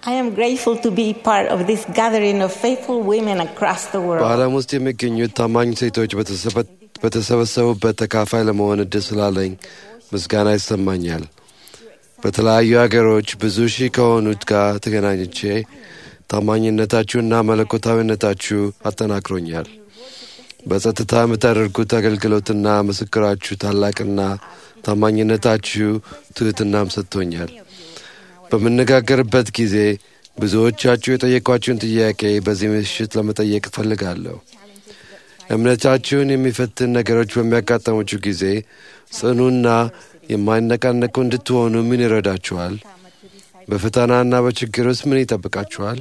I am grateful to be part of this gathering of faithful women across the world. በዓለም ውስጥ የሚገኙት ታማኝ ሴቶች በተሰበ- በተሰበሰቡበት ተካፋይ ለመሆን እድል ስላለኝ ምስጋና ይሰማኛል። በተለያዩ አገሮች ብዙ ሺህ ከሆኑት ጋር ተገናኝቼ ታማኝነታችሁና መለኮታዊነታችሁ አጠናክሮኛል። በጸጥታ የምታደርጉት አገልግሎትና ምስክራችሁ ታላቅና ታማኝነታችሁ ትሕትናም ሰጥቶኛል። በምነጋገርበት ጊዜ ብዙዎቻችሁ የጠየቋችሁን ጥያቄ በዚህ ምሽት ለመጠየቅ እፈልጋለሁ። እምነታችሁን የሚፈትን ነገሮች በሚያጋጠሙችሁ ጊዜ ጽኑና የማይነቃነቁ እንድትሆኑ ምን ይረዳችኋል? በፈተናና በችግር ውስጥ ምን ይጠብቃችኋል?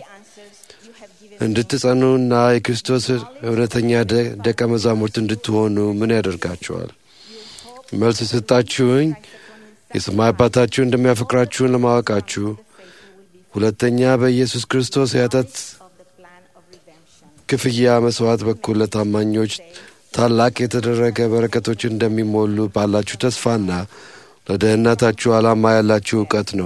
እንድትጸኑና የክርስቶስ እውነተኛ ደ- ደቀ መዛሙርት እንድትሆኑ ምን ያደርጋችኋል? መልስ የሰጣችሁኝ የሰማይ አባታችሁ እንደሚያፈቅራችሁን ለማወቃችሁ፣ ሁለተኛ በኢየሱስ ክርስቶስ የኃጢአት ክፍያ መስዋዕት በኩል ለታማኞች ታላቅ የተደረገ በረከቶች እንደሚሞሉ ባላችሁ ተስፋና ለደህንነታችሁ ዓላማ ያላችሁ እውቀት ነው።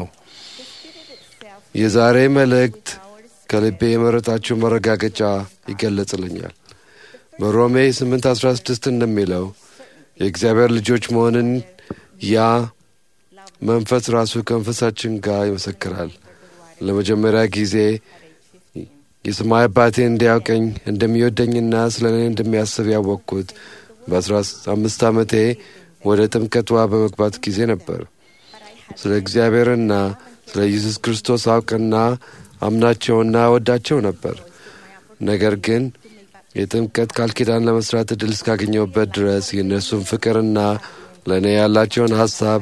የዛሬ መልእክት ከልቤ የመረጣችሁ መረጋገጫ ይገለጽልኛል። በሮሜ 8:16 እንደሚለው የእግዚአብሔር ልጆች መሆንን ያ መንፈስ ራሱ ከመንፈሳችን ጋር ይመሰክራል። ለመጀመሪያ ጊዜ የሰማይ አባቴ እንዲያውቀኝ እንደሚወደኝና ስለ እኔ እንደሚያስብ ያወቅኩት በአስራ አምስት ዓመቴ ወደ ጥምቀት ውሃ በመግባት ጊዜ ነበር። ስለ እግዚአብሔርና ስለ ኢየሱስ ክርስቶስ አውቅና አምናቸውና ወዳቸው ነበር። ነገር ግን የጥምቀት ቃል ኪዳን ለመስራት እድል እስካገኘሁበት ድረስ የእነሱን ፍቅርና ለእኔ ያላቸውን ሀሳብ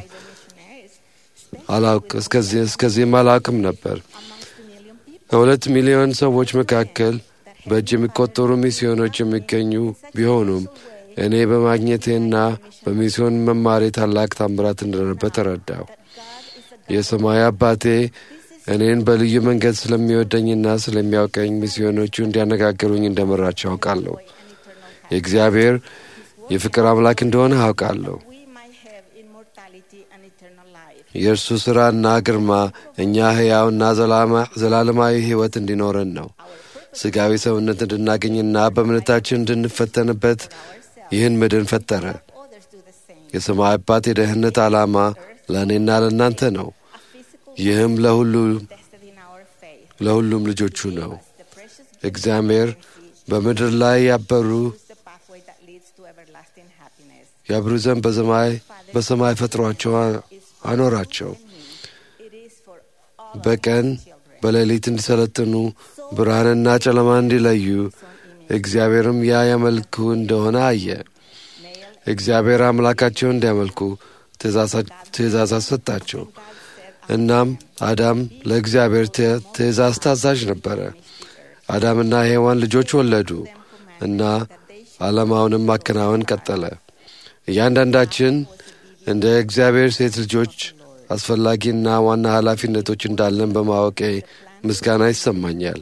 አላውቅ እስከዚህ እስከዚህም አላውቅም ነበር። ከሁለት ሚሊዮን ሰዎች መካከል በእጅ የሚቆጠሩ ሚስዮኖች የሚገኙ ቢሆኑም እኔ በማግኘቴና በሚስዮን መማሬ ታላቅ ታምራት እንደነበር ተረዳው። የሰማይ አባቴ እኔን በልዩ መንገድ ስለሚወደኝና ስለሚያውቀኝ ሚስዮኖቹ እንዲያነጋግሩኝ እንደመራቸው አውቃለሁ። የእግዚአብሔር የፍቅር አምላክ እንደሆነ አውቃለሁ። We might have immortality and eternal life. የእርሱ ሥራና ግርማ እኛ ሕያውና ዘላማ- ዘላለማዊ ሕይወት እንዲኖረን ነው። ሥጋዊ ሰውነት እንድናገኝና በእምነታችን እንድንፈተንበት ይህን ምድን ፈጠረ። Others do the same. የሰማይ አባት የደህንነት ዓላማ ለእኔና ለእናንተ ነው። A physical ይህም ለሁሉ tested in our faith. ለሁሉም ልጆቹ ነው። The precious እግዚአብሔር በምድር ላይ ያበሩ is the pathway that leads to everlasting happiness. ያብሩ ዘንድ በሰማይ በሰማይ ፈጥሯቸው አኖራቸው። It is for all በቀን በሌሊት እንዲሰለጥኑ ብርሃንና ጨለማ እንዲለዩ እግዚአብሔርም ያ ያመልኩ እንደሆነ አየ። እግዚአብሔር አምላካቸውን እንዲያመልኩ ትእዛዛ- ትእዛዛት ሰጣቸው። እናም አዳም ለእግዚአብሔር ት- ትእዛዝ ታዛዥ ነበረ። አዳምና ሔዋን ልጆች ወለዱ እና ዓለማውንም ማከናወን ቀጠለ። እያንዳንዳችን እንደ እግዚአብሔር ሴት ልጆች አስፈላጊና ዋና ኃላፊነቶች እንዳለን በማወቄ ምስጋና ይሰማኛል።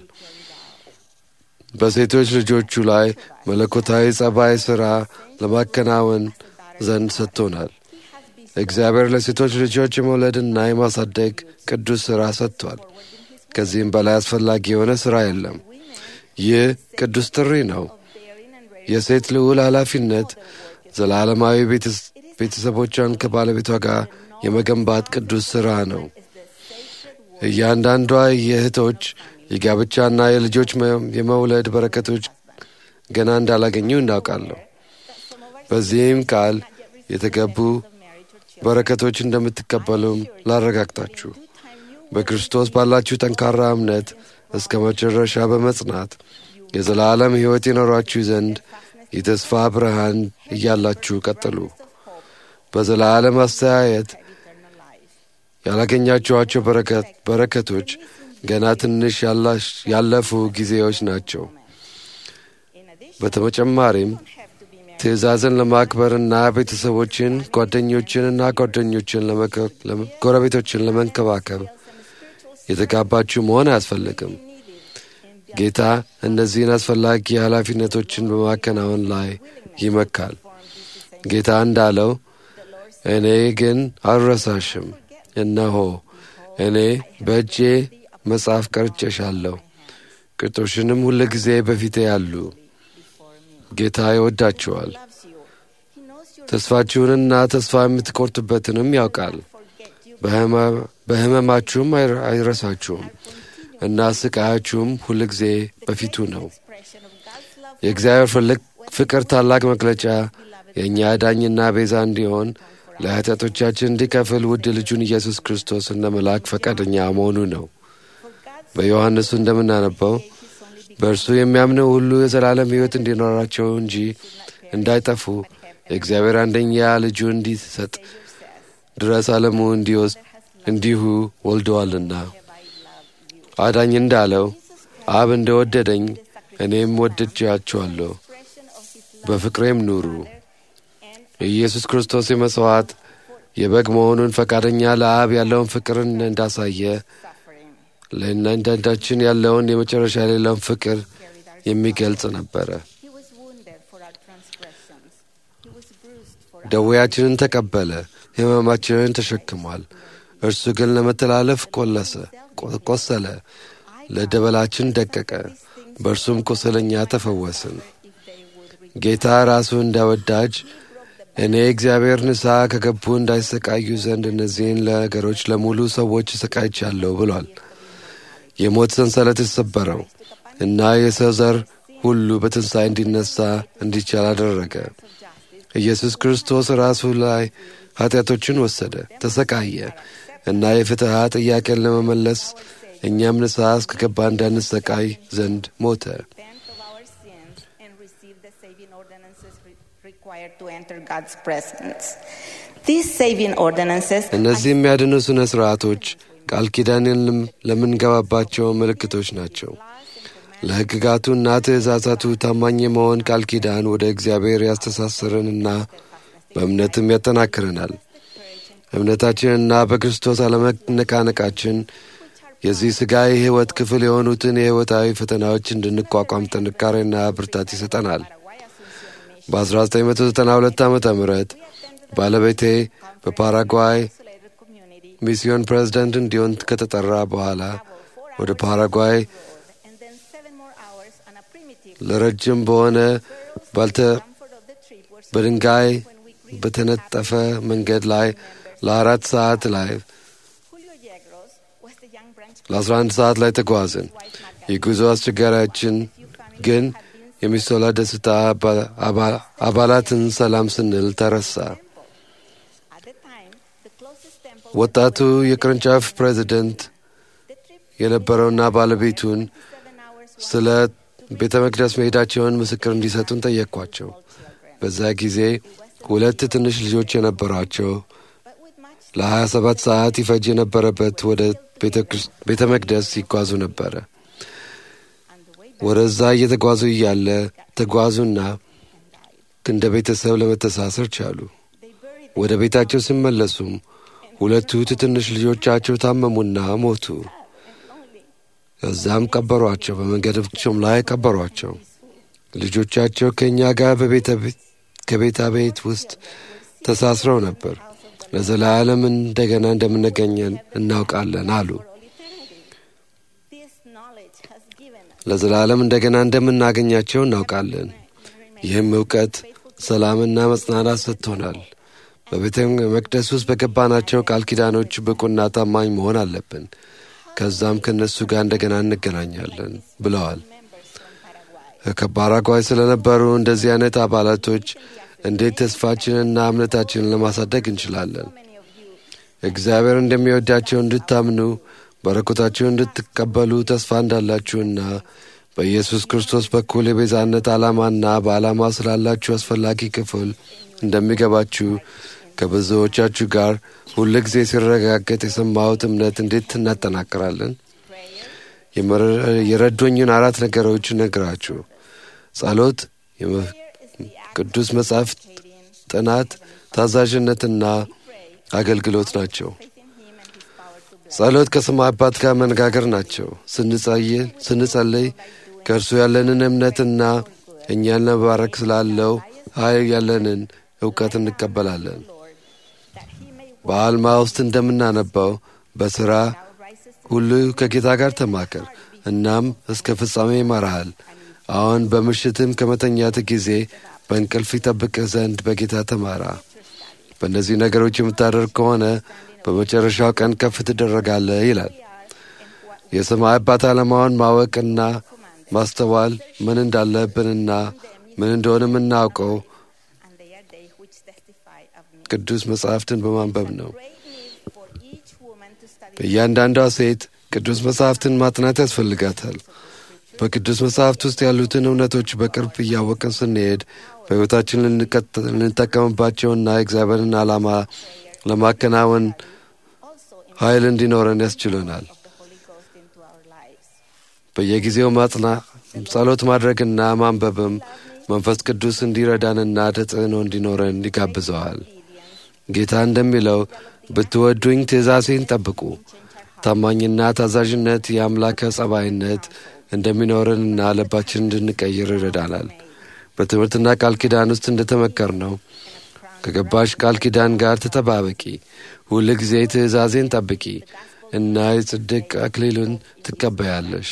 በሴቶች ልጆቹ ላይ መለኮታዊ ጸባይ ሥራ ለማከናወን ዘንድ ሰጥቶናል። እግዚአብሔር ለሴቶች ልጆች የመውለድና የማሳደግ ቅዱስ ሥራ ሰጥቷል። ከዚህም በላይ አስፈላጊ የሆነ ሥራ የለም። ይህ ቅዱስ ጥሪ ነው። የሴት ልዑል ኃላፊነት ዘላለማዊ ቤተስ- ቤተሰቦቿን ከባለቤቷ ጋር የመገንባት ቅዱስ ሥራ ነው። እያንዳንዷ የእህቶች የጋብቻና የልጆች መ- የመውለድ በረከቶች ገና እንዳላገኙ እናውቃለሁ። በዚህም ቃል የተገቡ በረከቶች እንደምትቀበሉም ላረጋግጣችሁ በክርስቶስ ባላችሁ ጠንካራ እምነት እስከ መጨረሻ በመጽናት የዘላለም ሕይወት ይኖራችሁ ዘንድ የተስፋ ብርሃን እያላችሁ ቀጥሉ። በዘላለም አስተያየት ያላገኛችኋቸው በረከት በረከቶች ገና ትንሽ ያላሽ- ያለፉ ጊዜዎች ናቸው። በተጨማሪም ትእዛዝን ለማክበርና ቤተሰቦችን፣ ጓደኞችንና ጓደኞችን ለመከ- ለመ- ጎረቤቶችን ለመንከባከብ የተጋባችሁ መሆን አያስፈልግም። ጌታ እነዚህን አስፈላጊ ኃላፊነቶችን በማከናወን ላይ ይመካል። ጌታ እንዳለው እኔ ግን አልረሳሽም፣ እነሆ እኔ በእጄ መጽሐፍ ቀርጬሻለሁ፣ ቅጦሽንም ሁል ጊዜ በፊቴ ያሉ። ጌታ ይወዳችኋል፣ loves you. He knows your ተስፋችሁንና ተስፋ የምትቆርጡበትንም ያውቃል። በሕመ- በሕመማችሁም አይረ- አይረሳችሁም እና ስቃያችሁም ሁል ጊዜ በፊቱ ነው። expression of God's love የእግዚአብሔር ፍልቅ- ፍቅር ታላቅ መግለጫ የእኛ ዳኝና ቤዛ እንዲሆን ለኃጢአቶቻችን እንዲከፍል ውድ ልጁን ኢየሱስ ክርስቶስ እንደ መልአክ ፈቃደኛ መሆኑ ነው። for God's በዮሐንስ እንደምናነበው በእርሱ የሚያምነው ሁሉ የዘላለም ሕይወት እንዲኖራቸው እንጂ እንዳይጠፉ የእግዚአብሔር አንደኛ ልጁ እንዲሰጥ ድረስ ዓለሙ እንዲወስድ እንዲሁ ወልደዋልና። አዳኝ እንዳለው አብ እንደወደደኝ እኔም ወድጃችኋለሁ፣ expression of his love በፍቅሬም ኑሩ። and የኢየሱስ ክርስቶስ የመሥዋዕት የበግ መሆኑን ፈቃደኛ ለአብ ያለውን ፍቅርን እንዳሳየ suffering ለእያንዳንዳችን ያለውን የመጨረሻ የሌለውን ፍቅር የሚገልጽ ነበረ። he was wounded for our transgressions he was bruised for our ደዌያችንን ተቀበለ፣ ሕመማችንን ተሸክሟል። እርሱ ግን ለመተላለፍ ቆለሰ ቆ- ቆሰለ፣ ለደበላችን ደቀቀ። በእርሱም ቁስለኛ ተፈወስን። if they would ጌታ ራሱ እንዳወዳጅ እኔ እግዚአብሔር ንስሐ ከገቡ እንዳይሰቃዩ ዘንድ እነዚህን ነገሮች ለሙሉ ሰዎች ሰቃይቻለሁ ብሏል። የሞት ሰንሰለት የተሰበረው እና የሰው ዘር ሁሉ በትንሣኤ እንዲነሳ እንዲቻል አደረገ። ኢየሱስ ክርስቶስ ራሱ ላይ ኃጢአቶችን ወሰደ፣ ተሰቃየ እና የፍትሐ ጥያቄን ለመመለስ እኛም ንስሐ እስከገባ እንዳንሰቃይ ዘንድ ሞተ። repent of our sins and receive the saving ordinances re- required to enter God's presence. These saving ordinances እነዚህ የሚያድኑ ሥነ ሥርዓቶች ቃል ኪዳንን ለም- ለምንገባባቸው ምልክቶች ናቸው። ለሕግጋቱና ትእዛዛቱ ታማኝ የመሆን ቃል ኪዳን ወደ እግዚአብሔር ያስተሳስረንና በእምነትም ያጠናክረናል። እምነታችንና በክርስቶስ አለመነቃነቃችን የዚህ ሥጋዊ ሕይወት ክፍል የሆኑትን የሕይወታዊ ፈተናዎች እንድንቋቋም ጥንካሬና ብርታት ይሰጠናል። በ1992 ዓ ም ባለቤቴ በፓራጓይ isolated community ሚስዮን ፕሬዝዳንት እንዲሆን ከተጠራ በኋላ ወደ ፓራጓይ and then seven more hours on a primitive ለረጅም በሆነ ባልተ comfort of the trip were so በድንጋይ በተነጠፈ መንገድ ላይ ለአራት ሰዓት ላይ Julio Yegros was the young branch ለ11 ሰዓት ላይ ተጓዝን። የጉዞ አስቸጋሪያችን ግን የሚስቶላ ደስታ አባ- አባ- አባላትን ሰላም ስንል ተረሳ። at the time the closest temple ወጣቱ የቅርንጫፍ ፕሬዚደንት the trip የነበረውና ባለቤቱን seven hours ስለ ቤተ መቅደስ መሄዳቸውን ምስክር እንዲሰጡን ጠየቅኳቸው። በዛ ጊዜ ሁለት ትንሽ ልጆች የነበሯቸው but with much ለ27 ሰዓት ይፈጅ የነበረበት ወደ ቤተ ክርስ- ቤተ መቅደስ ይጓዙ ነበረ። on the way ወደዛ እየተጓዙ እያለ ተጓዙና እንደ ቤተሰብ ለመተሳሰር ቻሉ። they buried ወደ ቤታቸው ሲመለሱም ሁለቱ ትንሽ ልጆቻቸው ታመሙና ሞቱ። ከዛም ቀበሯቸው። በመንገዳቸውም ላይ ቀበሯቸው። ልጆቻቸው ከእኛ ጋር በቤተ ከቤታ ቤት ውስጥ ተሳስረው ነበር። ለዘላለም እንደገና እንደምንገኘን እናውቃለን አሉ። for all eternity. This knowledge has given us ለዘላለም እንደገና እንደምናገኛቸው እናውቃለን። ይህም እውቀት ሰላምና መጽናናት ሰጥቶናል። በቤተ መቅደስ ውስጥ በገባናቸው ቃል ኪዳኖች ብቁና ታማኝ መሆን አለብን። ከዛም ከእነሱ ጋር እንደገና እንገናኛለን ብለዋል። members from Paraguay. ከፓራጓይ ስለነበሩ እንደዚህ አይነት አባላቶች እንዴት ተስፋችንና እምነታችንን ለማሳደግ እንችላለን? Many of you እግዚአብሔር እንደሚወዳቸው እንድታምኑ በረከታችሁን እንድትቀበሉ ተስፋ እንዳላችሁና በኢየሱስ ክርስቶስ በኩል የቤዛነት ዓላማና በዓላማ ስላላችሁ አስፈላጊ ክፍል እንደሚገባችሁ ከብዙዎቻችሁ ጋር ሁል ጊዜ ሲረጋገጥ የሰማሁት እምነት እንዴት እናጠናክራለን? የመረ- የረዶኝን አራት ነገሮች ነግራችሁ ጸሎት፣ የመ- ቅዱስ መጽሐፍ ጥናት፣ ታዛዥነትና አገልግሎት ናቸው። ጸሎት ከሰማይ አባት ጋር መነጋገር ናቸው። ስንጸይል ስንጸልይ ከእርሱ ያለንን እምነትና እኛን ለመባረክ ስላለው ኃይል ያለንን እውቀት እንቀበላለን። Lord, that he may በአልማ ውስጥ እንደምናነባው በሥራ thou risest ሁሉ ከጌታ ጋር ተማከር፣ እናም እስከ ፍጻሜ ይመራሃል። አሁን በምሽትም ከመተኛት ጊዜ በእንቅልፍ ይጠብቅህ ዘንድ በጌታ ተማራ። በእነዚህ ነገሮች የምታደርግ ከሆነ በመጨረሻው ቀን ከፍ ትደረጋለህ ይላል። የሰማይ አባት ዓላማውን ማወቅና ማስተዋል ምን እንዳለብንና ምን እንደሆነ የምናውቀው and they are they which testify of me. ቅዱስ መጽሐፍትን በማንበብ ነው። Great need for each woman to study በእያንዳንዷ ሴት ቅዱስ መጽሐፍትን ማጥናት ያስፈልጋታል። በቅዱስ መጽሐፍት ውስጥ ያሉትን እውነቶች በቅርብ እያወቅን ስንሄድ በሕይወታችን ልንቀጥ- ልንጠቀምባቸውና የእግዚአብሔርን ዓላማ ለማከናወን also in ኃይል እንዲኖረን ያስችሉናል። the Holy Ghost into our lives. በየጊዜው ማጽና ጸሎት ማድረግና ማንበብም መንፈስ ቅዱስ እንዲረዳንና ተጽዕኖ እንዲኖረን ይጋብዘዋል። ጌታ እንደሚለው ብትወዱኝ ትእዛዜን ጠብቁ። ታማኝና ታዛዥነት የአምላከ ጸባይነት እንደሚኖረንና ልባችን እንድንቀይር ይረዳናል። በትምህርትና ቃል ኪዳን ውስጥ እንደተመከር ነው ከገባሽ ቃል ኪዳን ጋር ተጠባበቂ፣ ሁል ጊዜ ትእዛዜን ጠብቂ እና የጽድቅ አክሊሉን ትቀበያለሽ።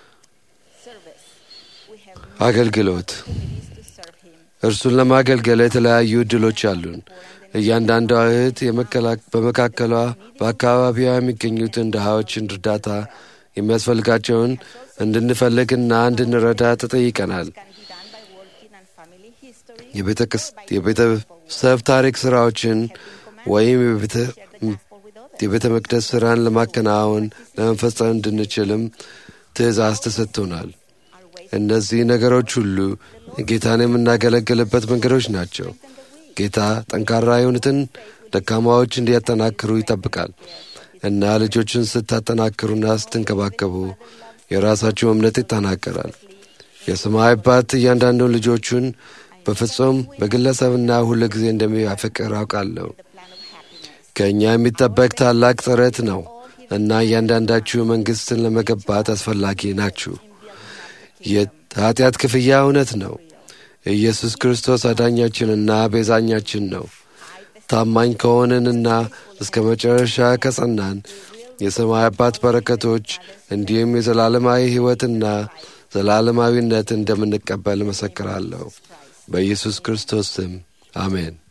Service. We have አገልግሎት opportunities to serve Him. እርሱን ለማገልገል የተለያዩ እድሎች አሉን። እያንዳንዷ እህት የመከላ- በመካከሏ በአካባቢዋ የሚገኙትን ድሃዎችን እርዳታ የሚያስፈልጋቸውን እንድንፈልግና እንድንረዳ ተጠይቀናል። Can be done by working on family history የቤተ ክስ- የቤተሰብ ታሪክ ስራዎችን ወይም የቤተ- share the gospel with others. የቤተ መቅደስ ስራን ለማከናወን ለመፈጸም እንድንችልም ትእዛዝ ተሰጥቶናል። Our ways እነዚህ ነገሮች ሁሉ ጌታን የምናገለግልበት መንገዶች ናቸው። ጌታ ጠንካራ የሆኑትን ደካማዎች እንዲያጠናክሩ ይጠብቃል እና ልጆችን ስታጠናክሩና ስትንከባከቡ የራሳችሁ እምነት ይጠናከራል። የሰማይ አባት እያንዳንዱን ልጆቹን በፍጹም በግለሰብና ሁል ጊዜ እንደሚያፈቅር አውቃለሁ። ከእኛ የሚጠበቅ ታላቅ ጥረት ነው እና እያንዳንዳችሁ መንግሥትን ለመገባት አስፈላጊ ናችሁ። የኃጢአት ክፍያ እውነት ነው። ኢየሱስ ክርስቶስ አዳኛችንና ቤዛኛችን ነው። ታማኝ ከሆንንና እስከ መጨረሻ ከጸናን የሰማይ አባት በረከቶች እንዲሁም የዘላለማዊ ሕይወትና ዘላለማዊነት እንደምንቀበል እመሰክራለሁ። በኢየሱስ ክርስቶስ ስም አሜን።